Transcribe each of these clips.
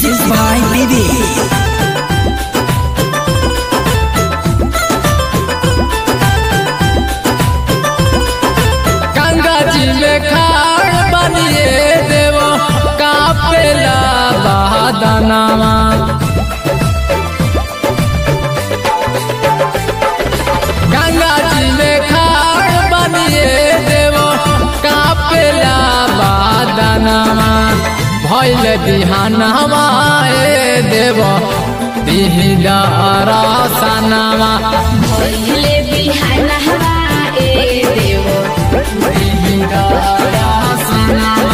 Music by Bibi. Ganga जी में खाड़ बनिए देव कापेला बहादनामा गंगा जी में खाड़ बनिए देव कापेला बहादनामा भैल बिहानवा ए देव दिहदारा सनामा पहिले बिहान हवा ए देव दिहदारा सनामा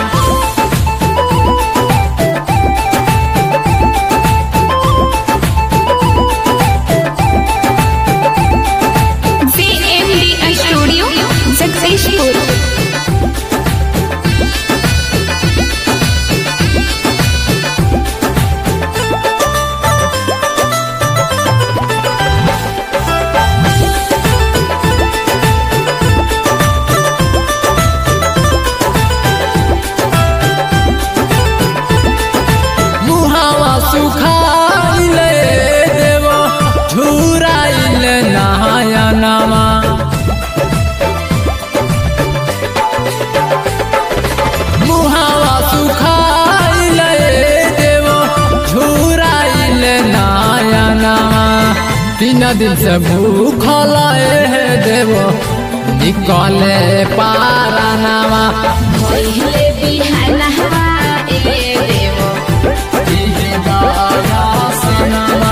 सीएमडी स्टूडियो जगदीशपुर मुहावा सुखाइल देव झुराइल नहायनमा मुहावा सुखाइल देव झुराइल नहायनमा तीन दिन से भूखल हे देव निकले पारानामा पहिले बिहान हवा ए देव दिहदारा सनामा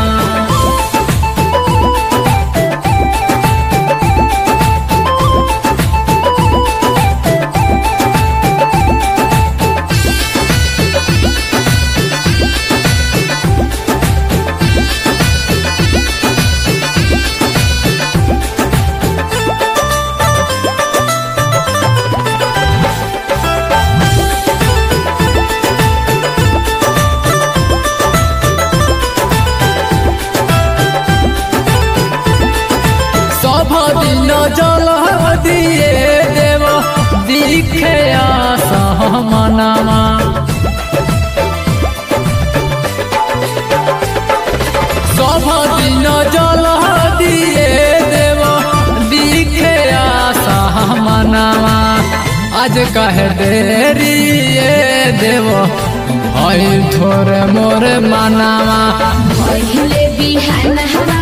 सब दिन जल दिए देव दिखे सहमनामा सब दिन जल दिए देव दिखे सहमनामा आज कह देरी ये देव भइल थोर मोर मनामा पहिले बिहान हवा